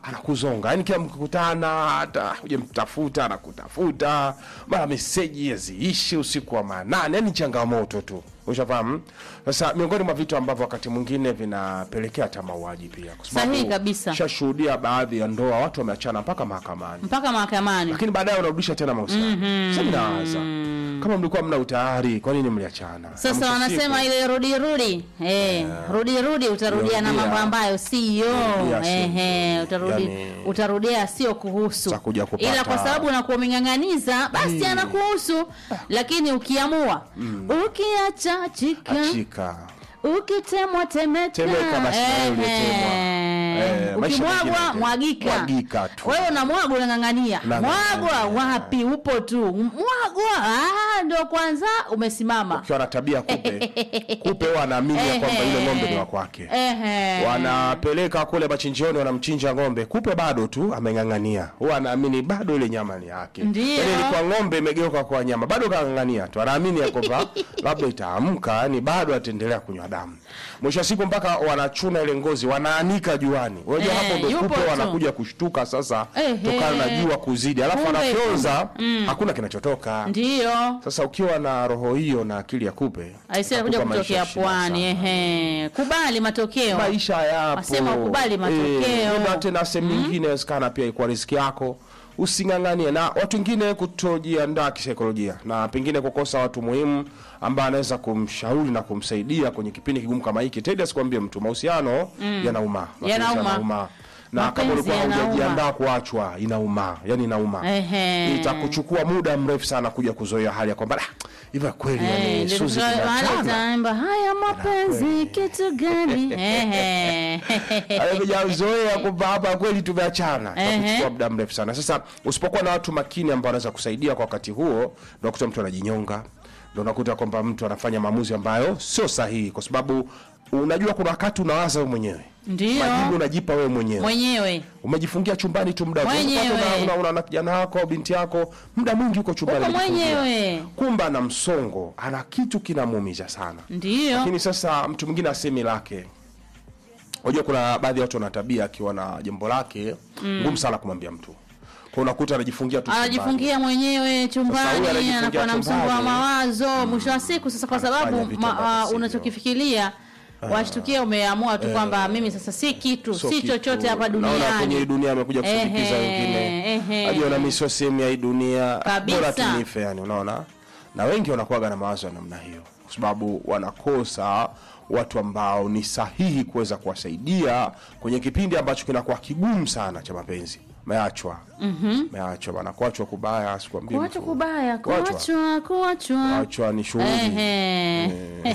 anakuzonga yani kila mkikutana hata hujamtafuta anakutafuta mara meseji yaziishi usiku wa manane yani changamoto tu ushafahamu sasa miongoni mwa vitu ambavyo wakati mwingine vinapelekea hata mauaji pia kwa sababu Sahihi kabisa. shashuhudia baadhi ya ndoa watu wameachana mpaka mahakamani mpaka mahakamani lakini baadaye unarudisha tena mahusiano sasa minawaza kama mlikuwa mna utayari kwa nini mliachana Na mwisho sasa wanasema siku- ile rudi rudi eh, rudi rudi utarudia na Rudia. mambo ambayo siyo Rudia sio. ehe utarudi Yani- utarudia sio kuhusu Utakuja kupata- ila kwa sababu unakuwa umeng'ang'aniza basi anakuhusu lakini ukiamua ukiacha chika achika ukitemwa temeka Temeka basi na wewe uliyetemwa. Eh, maisha ukimwagwa mengine mwagika mwagika tu. wewe unamwagwa unang'ang'ania Unang'ang'ania. mwagwa wapi upo tu mwagwa ah, ndo kwanza umesimama ukiwa na tabia kupe kupe huwa anaamini ya kwamba Ehe. yule ng'ombe ni wa kwake Ehe. wanapeleka kule machinjioni wanamchinja ng'ombe kupe bado tu ameng'ang'ania huwa anaamini bado ile nyama ni yake Ndio. Yaani ilikuwa ng'ombe imegeuka kwa nyama bado kang'ang'ania tu anaamini ya kwamba labda itaamka yani bado ataendelea kunywa damu mwisho wa siku mpaka wanachuna ile ngozi wanaanika juani unajua Eh, hapo ndo yupo kupe tu. wanakuja kushtuka sasa Ehe. tokana na jua kuzidi alafu Kumbe, anafyoza hakuna kinachotoka ndiyo sasa ukiwa na roho hiyo na akili ya kupe aisee kuja utakupa maisha kutokea shida pwani sana. ehe kubali matokeo maisha yapo Wasema ukubali matokeo. Eh, na tena sehemu nyingine inawezekana pia ikuwa riziki yako using'ang'anie na watu wengine kutojiandaa kisaikolojia na pengine kukosa watu muhimu ambaye anaweza kumshauri na kumsaidia kwenye kipindi kigumu kama hiki tedi asikwambie mtu mahusiano yanauma Mapenzi Yanauma. yanauma na kama Mapenzi ulikuwa yanauma. hujajiandaa kuachwa inauma yani inauma Ehe. itakuchukua muda mrefu sana kuja kuzoea hali ya kwamba "Ah, hivyo kweli Eh, yani ndio Suzi tukawa- wale tumeachana." taimba haya mapenzi kitu gani Ehe. amejazoea kwamba hapa kweli tumeachana Ehe. itakuchukua muda mrefu sana sasa usipokuwa na watu makini ambao wanaweza kusaidia kwa wakati huo ndo unakuta mtu anajinyonga ndo unakuta kwamba mtu anafanya maamuzi ambayo sio sahihi kwa sababu unajua kuna wakati unawaza wewe mwenyewe Ndiyo. majibu unajipa wewe mwenyewe mwenyewe umejifungia chumbani tu muda wote. Mwenyewe. Unapata una, una, una, na kijana wako au binti yako muda mwingi uko chumbani uko umejifungia. mwenyewe kumbe ana msongo ana kitu kinamuumiza sana ndiyo lakini sasa mtu mwingine asemi lake unajua kuna baadhi ya watu wana tabia akiwa na jambo lake ngumu sana kumwambia mtu kwa unakuta anajifungia tu chumbani. anajifungia mwenyewe Sasa huyu chumbani anajifungia anakuwa na msongo wa chumbani. mawazo mwisho wa siku sasa kwa Anafanya sababu vitu ma, ambavyo ah, sivyo. unachokifikiria washtukia umeamua tu kwamba mimi sasa si kitu Sio si kitu. chochote hapa Naona kwenye hii duniani dunia amekuja kusindikiza Ehe, wengine ehe. ajiona mi sio sehemu ya hii dunia Kabisa. bora tunife yani unaona na wengi wanakuwaga na mawazo ya namna hiyo kwa sababu wanakosa watu ambao ni sahihi kuweza kuwasaidia kwenye kipindi ambacho kinakuwa kigumu sana cha mapenzi meachwa meachwa bana kuachwa kubaya sikwambie kuachwa mtu. kubaya Kuachwa. kuachwa kuachwa kuachwa ni shughuli Ehe.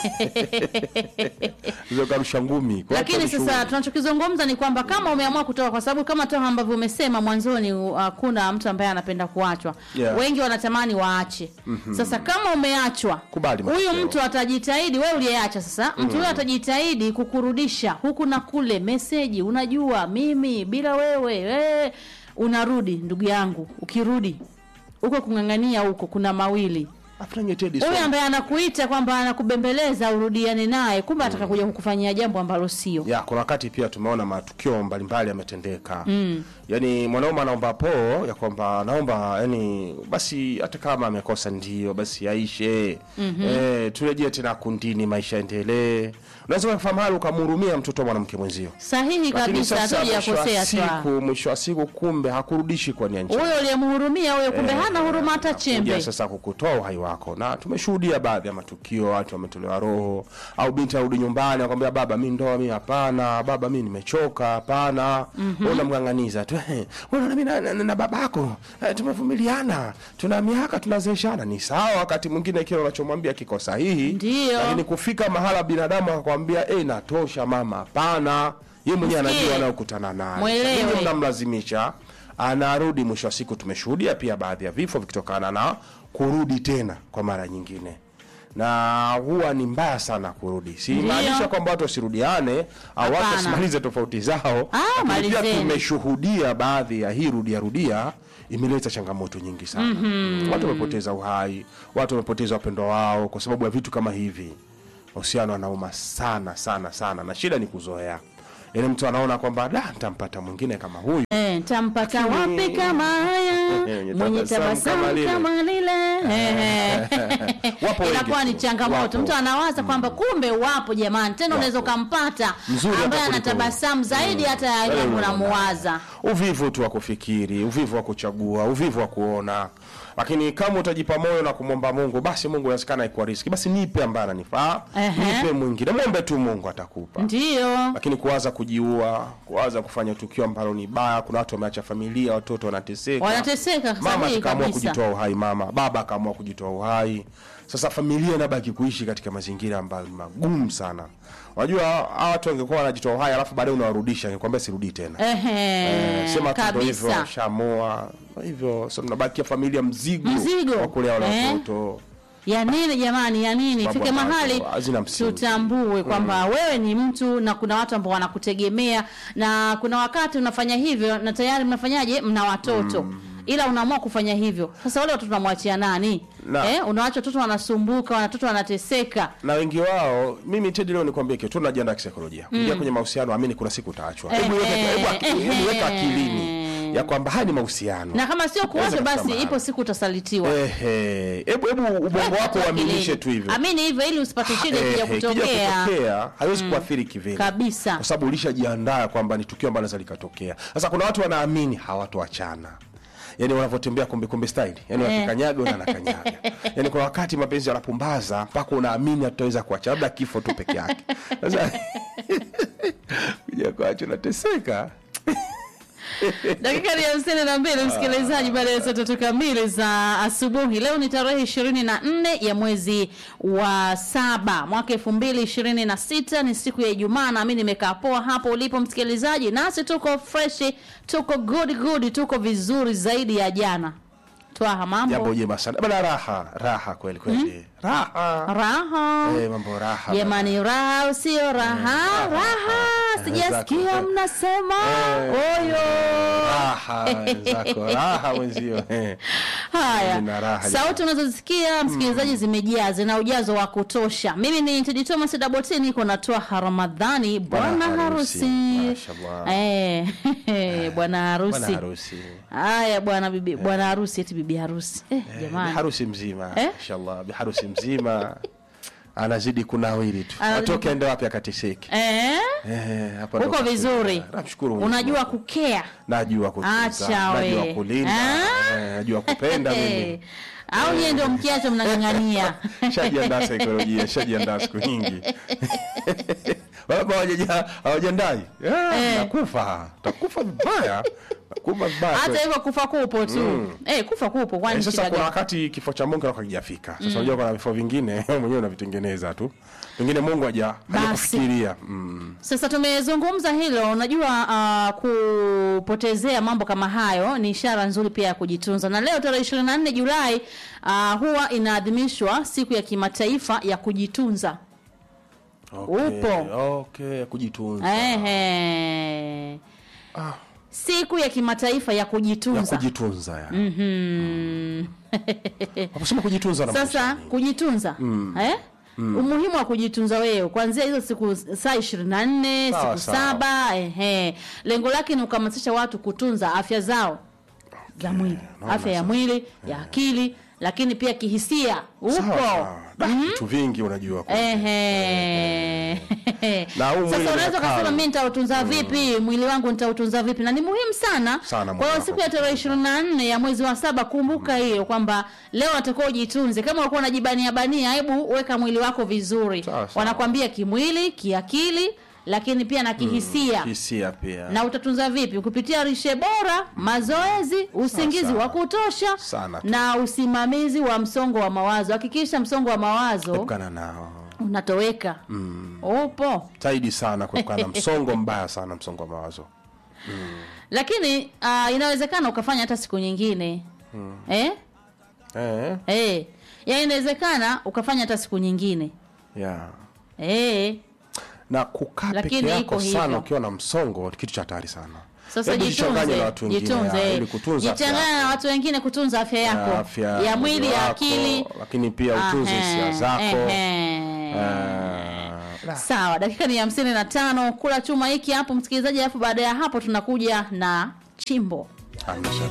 hizo karusha ngumi Kuachwa lakini ni sasa shughuli. tunachokizungumza ni kwamba kama umeamua kutoka kwa sababu kama toka ambavyo umesema mwanzoni uh, hakuna mtu ambaye anapenda kuachwa Yeah. wengi wanatamani waache sasa kama umeachwa Kubali huyu matokeo. mtu atajitahidi wewe uliyeacha sasa mtu huyo atajitahidi kukurudisha huku na kule meseji unajua mimi bila wewe we, unarudi ndugu yangu ukirudi huko kung'ang'ania huko kuna mawili Afu nanyi Teddy, huyu swali- ambaye anakuita kwamba anakubembeleza urudiane naye kumbe ataka kuja kukufanyia jambo ambalo sio ya kuna wakati pia tumeona matukio mbalimbali yametendeka mm. yaani mwanaume anaomba poo ya kwamba naomba yani basi hata kama amekosa ndio basi aishe mm-hmm. e, turejee tena kundini maisha endelee unaweza ukafahamu hali ukamhurumia mtoto wa mwanamke mwenzio sahihi lakini kabisa sasa mwisho wa hatujakosea siku twa mwisho wa siku kumbe hakurudishi kwa nia njema huyo uliyemhurumia huyo kumbe hana huruma hata chembe kuja sasa kukutoa uhai wako na tumeshuhudia baadhi ya matukio watu wametolewa roho au binti arudi nyumbani akwambia baba mi ndoa mi hapana baba mi nimechoka hapana mm-hmm. unamng'ang'aniza tu "Eh, unaona mi na, na, na babako eh, tumevumiliana tuna miaka tunazeeshana ni sawa wakati mwingine kile unachomwambia kiko sahihi Ndio. lakini kufika mahala binadamu akakwambia eh, natosha mama hapana ye mwenyewe Msikie. anajua anayokutana naye Mwelewe. Nyinyi mnamlazimisha anarudi mwisho wa siku tumeshuhudia pia baadhi ya vifo vikitokana na kurudi tena kwa mara nyingine na huwa ni mbaya sana kurudi simaanisha kwamba watu wasirudiane au watu Hapana. wasimalize tofauti zao Ah, lakini pia malizeni. tumeshuhudia baadhi ya hii rudia rudia imeleta changamoto nyingi sana mm-hmm. watu wamepoteza uhai watu wamepoteza wapendwa wao kwa sababu ya vitu kama hivi mahusiano anauma sana sana sana na shida ni kuzoea yaani mtu anaona kwamba da nitampata mwingine kama huyu Eh, tampata Lakini- wapi kama haya Mwenye mwenye tabasamu kama tabasamu lile. kama lile Eh, Wapo wengi inakuwa ni tu. changamoto Wapo. mtu anawaza kwamba kumbe wapo jamani tena unaweza ukampata Mzuri hata ambaye ana kuliko tabasamu zaidi hata ya Wale yule unaona. unamuwaza uvivu tu wa kufikiri uvivu wa kuchagua uvivu wa kuona lakini kama utajipa moyo na kumwomba mungu basi mungu inawezekana ikuwa riski basi nipe ambaye ananifaa Ehe. nipe mwingine mwombe tu mungu atakupa ndiyo lakini kuwaza kujiua kuwaza kufanya tukio ambalo ni baya kuna watu wameacha familia watoto wanateseka wanateseka mama sahihi akaamua kabisa kujitoa uhai mama baba akaamua kujitoa uhai sasa familia inabaki kuishi katika mazingira ambayo ni magumu sana unajua hawa watu wangekuwa wanajitoa uhai alafu baadaye unawarudisha nikwambia sirudii tena Ehe, sema tu ndo hivyo kabisa shamoa hivyo so mnabakia familia mzigo, Mzigo. wa kulea wale Eh. watoto ya nini jamani ya nini Mambo fike ambayo mahali hazina msingi. tutambue kwamba wewe ni mtu na kuna watu ambao wanakutegemea na kuna wakati unafanya hivyo na tayari mnafanyaje mna watoto ila unaamua kufanya hivyo sasa wale watoto unamwachia nani Na- eh, unawacha watoto wanasumbuka watoto wanateseka na wengi wao mimi Teddy leo nikwambie kitu tunajiandaa kisaikolojia kuingia kwenye mahusiano amini kuna siku utaachwa hebu Eh, weka hebu aki- eh, hebu weka eh. akilini ya kwamba haya ni mahusiano na kama sio kuwacha Inaweza basi kufika ipo mahali. siku utasalitiwa ehe hebu hebu ubongo wako uaminishe tu hivyo amini hivyo ili usipate shida Ehe, ikija ikija kutokea kutokea haiwezi kuathiri kivile kabisa kwa sababu ulishajiandaa kwamba ni tukio ambalo linaweza likatokea. Sasa kuna watu wanaamini hawatoachana, yani wanavyotembea kumbi kumbi style, yani Eh. wakikanyaga na anakanyaga. Yani kuna wakati mapenzi yanapumbaza mpaka unaamini hatutaweza kuacha, labda kifo tu peke yake. Sasa kuja kuacha unateseka. dakika ni hamsini na mbili msikilizaji baada ya saa tatu kamili za asubuhi leo ni tarehe ishirini na nne ya mwezi wa saba mwaka elfu mbili ishirini na sita ni siku ya ijumaa nami nimekaa poa hapo ulipo msikilizaji nasi tuko freshi tuko good good tuko vizuri zaidi ya jana twaha Jambo mambo jema sana bana, raha raha kweli kweli, raha raha eh, mambo raha jamani raha usio raha raha sijasikia Zako. mnasema Eh. oyo raha wenzako, raha wenzio eh. haya Zina raha sauti unazosikia msikilizaji zimejaa zina ujazo wa kutosha mimi ni Tedi Thomas Daboti niko natoa Ramadhani bwana Bwana harusi harusi. Mashallah. eh bwana Bwana harusi harusi haya bwana bibi bwana harusi eti bibi harusi eh, Bi jamani harusi mzima Eh? inshallah bi harusi mzima anazidi kunawiri tu Anazidi atoke aende wapi akateseke eh eh, hapa ndo uko kafika. vizuri namshukuru Mungu. unajua kukea najua kutunza Acha we. najua kulinda Ah? eh, najua kupenda Eh, mimi au nyie ndio mkiacho mnang'ang'ania shajiandaa saikolojia shajiandaa siku nyingi Baba hawajaja- hawajandai Eh, nakufa takufa vibaya nakufa vibaya hata kweli. hivyo kufa kupo tu eh, kufa kupo kwani Eh, sasa shida kuna gani? wakati kifo cha Mungu kinakuwa hakijafika. Sasa unajua kuna vifo vingine wewe mwenyewe unavitengeneza tu. Pengine Mungu haja Basi. hajakufikiria. Mm. Sasa tumezungumza hilo, unajua uh, kupotezea mambo kama hayo ni ishara nzuri pia ya kujitunza, na leo tarehe 24 Julai uh, huwa inaadhimishwa siku ya kimataifa ya kujitunza. Okay. Upo. Okay, kujitunza. Ehe. Ah. Siku ya kimataifa ya Ya kujitunza. kujitunza ya. Mhm. Waposema kujitunza na Sasa kujitunza eh? Umuhimu wa kujitunza wewe kuanzia hizo siku saa ishirini na nne Sawa, siku sawa. saba ehe. Lengo lake ni kuhamasisha watu kutunza afya zao za mwili, naona afya ya sasa. mwili ya akili, lakini pia kihisia upo Sawa, sawa. Da, vitu vingi unajua. kwa- Ehe. Na huu mwili Sasa unaweza unakaa. ukasema mi nitautunza vipi mwili wangu nitautunza vipi na ni muhimu sana, Sana mwili kwa hiyo wako siku ya tarehe ishirini na nne ya mwezi wa saba kumbuka hiyo kwamba leo atakuwa ujitunze kama ulikuwa unajibania bania hebu weka mwili wako vizuri Sawa, sawa. wanakwambia kimwili kiakili lakini pia na kihisia Hisia pia. na utatunza vipi kupitia lishe bora mazoezi usingizi Sawa. wa kutosha Sana tu. na usimamizi wa msongo wa mawazo hakikisha msongo wa mawazo Epukana nao. unatoweka upo Zaidi sana kuepukana na msongo mbaya sana msongo wa mawazo. lakini uh, inawezekana ukafanya hata siku nyingine eh? Eh, Eh. yaani inawezekana ukafanya hata siku nyingine yeah. eh. na kukaa Lakini peke iko yako sana hivyo. ukiwa na msongo ni kitu cha hatari sana sasa Hebu jichanganye jitunze na watu wengine, jitunze ya, eh. ili kutunza afya jichanganye na yako. watu wengine kutunza afya yako Ya afya ya mwili mwili ya wako, akili lakini pia utunze Ahe, hisia zako ehe. Eh, Raha. sawa dakika ni hamsini na tano kula chuma hiki hapo msikilizaji alafu baada ya hapo tunakuja na chimbo Hamna shaka.